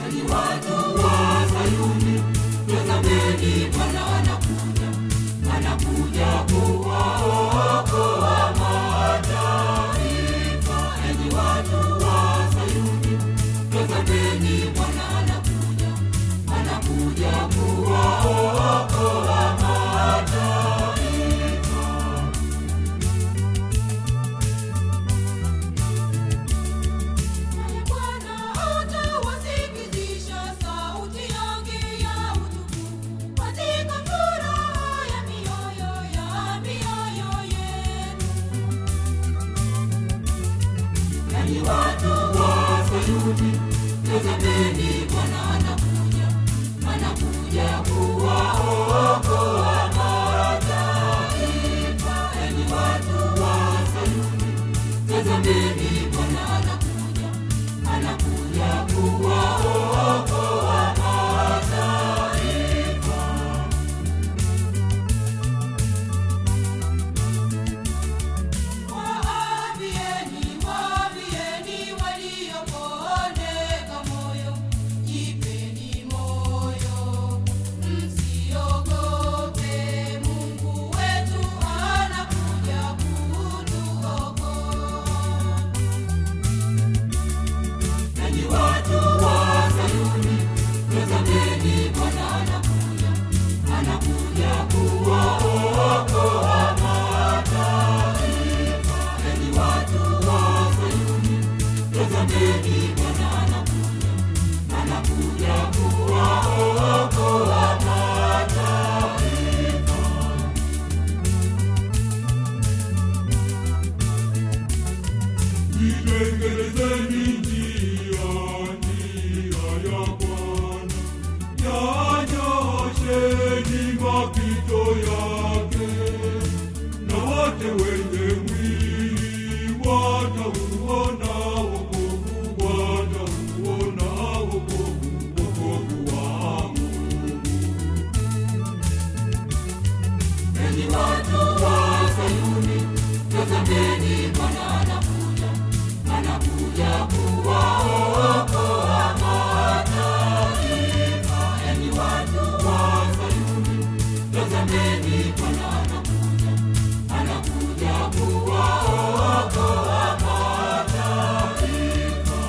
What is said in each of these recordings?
Enyi watu wa Sayuni, tazameni Bwana anakuja, anakuja kuwaokoa mataifa. Enyi watu wa Sayuni, tazameni Bwana anakuja, anakuja kuwaokoa mataifa. Naye Bwana atawasikizisha sauti yake ya utukufu katika furaha ya mioyo ya mioyo yenu. Enyi watu wa Sayuni, tazameni Bwana anakuja, anakuja kuwaokoa mataifa. Enyi watu wa Sayuni, tazameni Bwana anakuja, anakuja kuwaokoa mataifa. Waambieni, waambieni waliopondeka moyo, jipeni moyo, msiogope. Mungu wetu anakuja kutuokoa. Enyi watu wa Sayuni, tazameni Bwana anakuja, anakuja kuwaokoa mataifa. Enyi watu wa Sayuni, tazameni Bwana anakuja, anakuja kuwaokoa mataifa. Itengenezeni njia, njia ya Bwana, yanyoosheni mapito yake, na wote wenye mwili watauona wokovu, watauona wokovu, wokovu wa Mungu. Enyi watu wa Sayuni, tazameni Bwana anakuja, anakuja kuwaokoa mataifa. Enyi watu wa Sayuni, tazameni Bwana anakuja, anakuja kuwaokoa mataifa.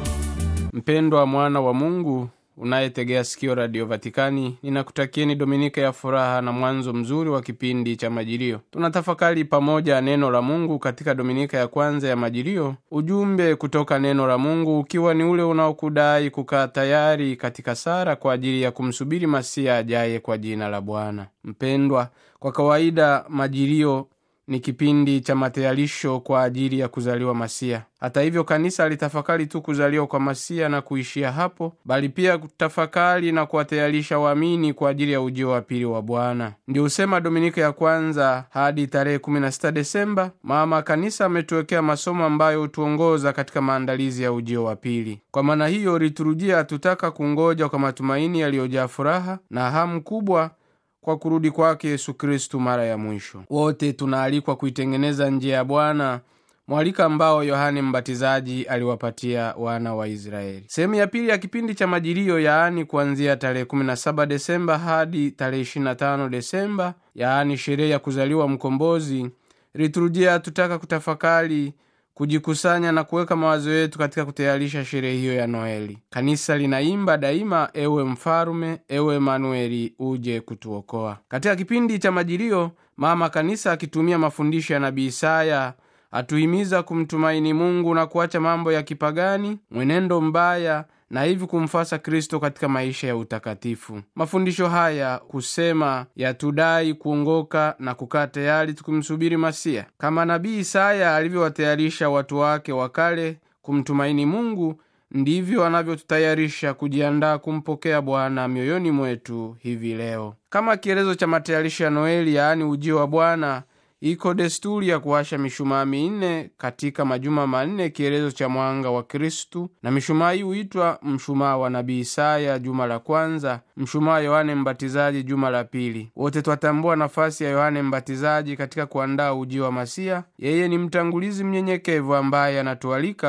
Mpendwa mwana wa Mungu unayetegea sikio Radio Vatikani, ninakutakieni Dominika ya furaha na mwanzo mzuri wa kipindi cha Majilio. Tunatafakari pamoja neno la Mungu katika Dominika ya kwanza ya Majilio, ujumbe kutoka neno la Mungu ukiwa ni ule unaokudai kukaa tayari katika sara kwa ajili ya kumsubiri Masia ajaye kwa jina la Bwana. Mpendwa, kwa kawaida Majilio ni kipindi cha matayarisho kwa ajili ya kuzaliwa Masia. Hata hivyo, kanisa alitafakari tu kuzaliwa kwa Masia na kuishia hapo, bali pia kutafakari na kuwatayarisha waamini kwa ajili ya ujio wa pili wa Bwana. Ndio husema Dominika ya kwanza hadi tarehe 16 Desemba, mama kanisa ametuwekea masomo ambayo hutuongoza katika maandalizi ya ujio wa pili. Kwa maana hiyo, liturujia hatutaka kungoja kwa matumaini yaliyojaa furaha na hamu kubwa kwa kurudi kwake Yesu Kristu mara ya mwisho. Wote tunaalikwa kuitengeneza njia ya Bwana, mwalika ambao Yohane Mbatizaji aliwapatia wana wa Israeli. Sehemu ya pili ya kipindi cha Majilio, yaani kuanzia tarehe 17 Desemba hadi tarehe 25 Desemba, yaani sherehe ya kuzaliwa Mkombozi, liturujia hatutaka kutafakari kujikusanya na kuweka mawazo yetu katika kutayarisha sherehe hiyo ya Noeli. Kanisa linaimba daima, ewe mfalume, ewe Emanueli, uje kutuokoa. Katika kipindi cha Majilio, mama kanisa akitumia mafundisho ya nabii Isaya atuhimiza kumtumaini Mungu na kuacha mambo ya kipagani, mwenendo mbaya na hivi kumfasa Kristo katika maisha ya utakatifu. Mafundisho haya kusema yatudai kuongoka na kukaa tayari tukimsubiri Masia, kama nabii Isaya alivyowatayarisha watu wake wa kale kumtumaini Mungu, ndivyo anavyotutayarisha kujiandaa kumpokea Bwana mioyoni mwetu hivi leo. Kama kielezo cha matayarisho ya Noeli, yaani ujio wa Bwana, iko desturi ya kuwasha mishumaa minne katika majuma manne, kielezo cha mwanga wa Kristu, na mishumaa hii huitwa mshumaa wa nabii Isaya juma la kwanza, mshumaa wa Yohane Mbatizaji juma la pili. Wote twatambua nafasi ya Yohane Mbatizaji katika kuandaa ujio wa Masia. Yeye ni mtangulizi mnyenyekevu ambaye anatualika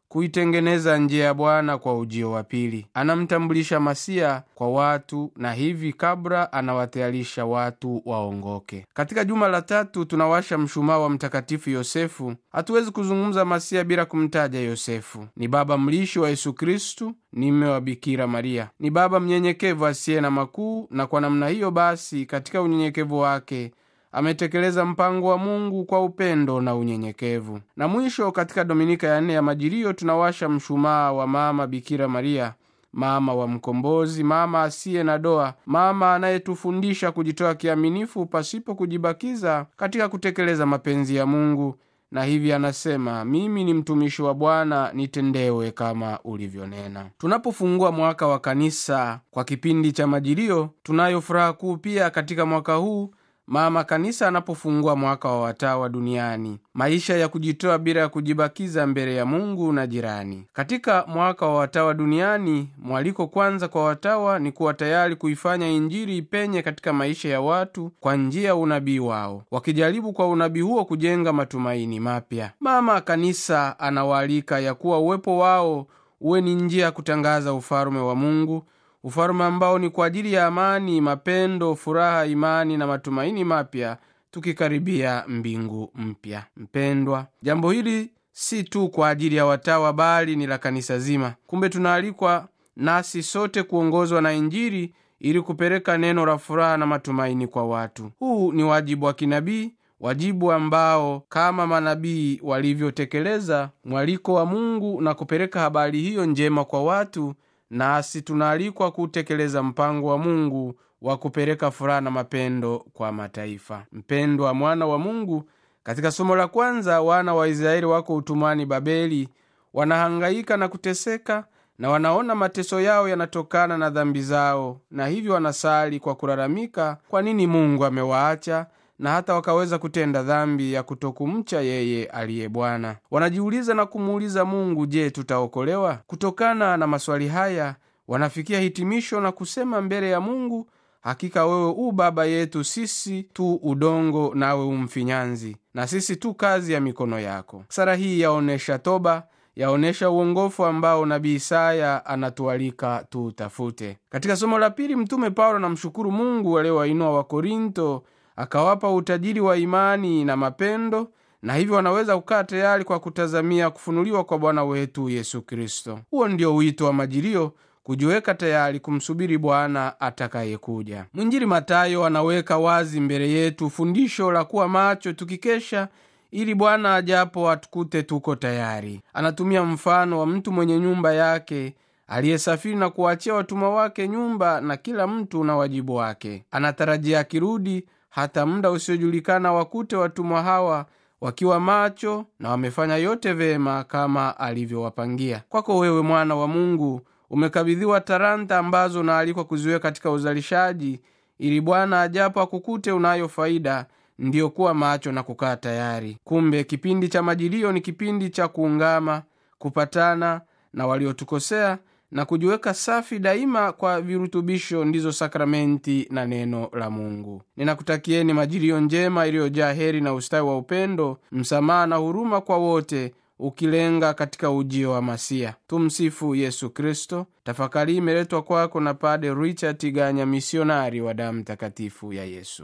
kuitengeneza njia ya Bwana kwa ujio wa pili. Anamtambulisha Masia kwa watu na hivi kabla anawatayarisha watu waongoke. Katika juma la tatu tunawasha mshumaa wa Mtakatifu Yosefu. Hatuwezi kuzungumza Masia bila kumtaja Yosefu. Ni baba mlishi wa Yesu Kristu, ni mme wa Bikira Maria, ni baba mnyenyekevu asiye na makuu, na kwa namna hiyo basi, katika unyenyekevu wake ametekeleza mpango wa Mungu kwa upendo na unyenyekevu. Na mwisho, katika dominika ya nne ya Majilio tunawasha mshumaa wa mama Bikira Maria, mama wa Mkombozi, mama asiye na doa, mama anayetufundisha kujitoa kiaminifu pasipo kujibakiza katika kutekeleza mapenzi ya Mungu, na hivi anasema, mimi ni mtumishi wa Bwana, nitendewe kama ulivyonena. Tunapofungua mwaka wa kanisa kwa kipindi cha Majilio, tunayo furaha kuu pia katika mwaka huu mama kanisa anapofungua mwaka wa watawa duniani, maisha ya kujitoa bila ya kujibakiza mbele ya Mungu na jirani. Katika mwaka wa watawa duniani, mwaliko kwanza kwa watawa ni kuwa tayari kuifanya Injili ipenye katika maisha ya watu kwa njia ya unabii wao, wakijaribu kwa unabii huo kujenga matumaini mapya. Mama kanisa anawaalika ya kuwa uwepo wao uwe ni njia ya kutangaza ufalume wa Mungu ufalume ambao ni kwa ajili ya amani, mapendo, furaha, imani na matumaini mapya, tukikaribia mbingu mpya. Mpendwa, jambo hili si tu kwa ajili ya watawa, bali ni la kanisa zima. Kumbe tunaalikwa nasi sote kuongozwa na Injili ili kupeleka neno la furaha na matumaini kwa watu. Huu ni wajibu wa kinabii, wajibu ambao kama manabii walivyotekeleza mwaliko wa Mungu na kupeleka habari hiyo njema kwa watu nasi tunaalikwa kutekeleza mpango wa Mungu wa kupeleka furaha na mapendo kwa mataifa. Mpendwa mwana wa Mungu, katika somo la kwanza, wana wa Israeli wako utumwani Babeli, wanahangaika na kuteseka na wanaona mateso yao yanatokana na dhambi zao, na hivyo wanasali kwa kulalamika kwa nini Mungu amewaacha na hata wakaweza kutenda dhambi ya kutokumcha yeye aliye Bwana. Wanajiuliza na kumuuliza Mungu, je, tutaokolewa? Kutokana na maswali haya, wanafikia hitimisho na kusema mbele ya Mungu, hakika wewe u baba yetu, sisi tu udongo, nawe umfinyanzi, na sisi tu kazi ya mikono yako. Sara hii yaonyesha toba, yaonyesha uongofu ambao nabii Isaya anatualika tuutafute. Katika somo la pili, Mtume Paulo anamshukuru Mungu aliyewainua Wakorinto akawapa utajiri wa imani na mapendo, na hivyo wanaweza kukaa tayari kwa kutazamia kufunuliwa kwa Bwana wetu Yesu Kristo. Huo ndio wito wa Majilio, kujiweka tayari kumsubiri Bwana atakayekuja. Mwinjili Matayo anaweka wazi mbele yetu fundisho la kuwa macho tukikesha, ili Bwana ajapo atukute tuko tayari. Anatumia mfano wa mtu mwenye nyumba yake aliyesafiri na kuwaachia watumwa wake nyumba, na kila mtu na wajibu wake. Anatarajia akirudi hata muda usiojulikana wakute watumwa hawa wakiwa macho na wamefanya yote vema kama alivyowapangia. Kwako wewe mwana wa Mungu, umekabidhiwa talanta ambazo unaalikwa kuziweka katika uzalishaji, ili Bwana ajapo akukute unayo faida, ndiyo kuwa macho na kukaa tayari. Kumbe kipindi cha Majilio ni kipindi cha kuungama, kupatana na waliotukosea na kujiweka safi daima kwa virutubisho ndizo sakramenti na neno la Mungu. Ninakutakieni Majilio njema iliyojaa heri na ustawi wa upendo, msamaha na huruma kwa wote, ukilenga katika ujio wa Masia. Tumsifu Yesu Kristo. Tafakari imeletwa kwako na Pade Richard Tiganya, misionari wa damu takatifu ya Yesu.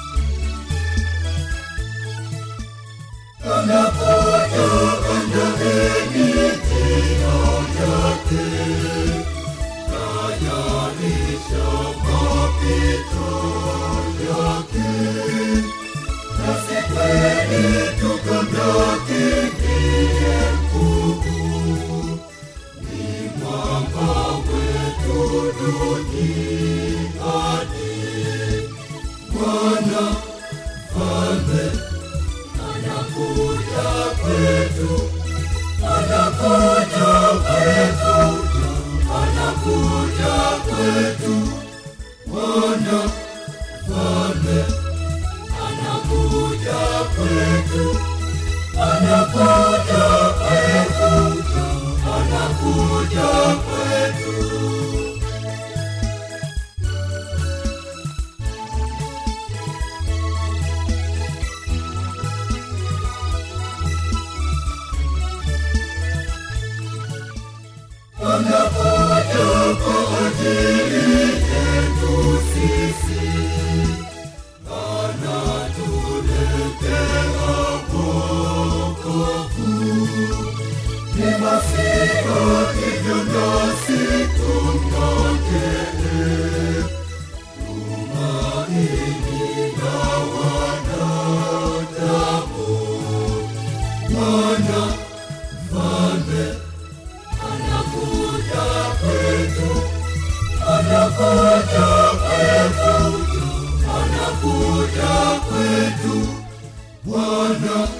Anakuja, anakuja, duniani. Bwana mfalme anakuja kwetu, anakuja kwetu, anakuja kwetu. Bwana mfalme anakuja kwetu, anakuja kwetu, anakuja kwetu. anakuja kwa ajili yetu sisi, anatuletea wokovu. Ni Masiha, hivyo nasi tumngojee. Tumaini la wanadamu, Bwana mfalme anakuja kwetu, anakuja kwetu, anakuja kwetu. Bwana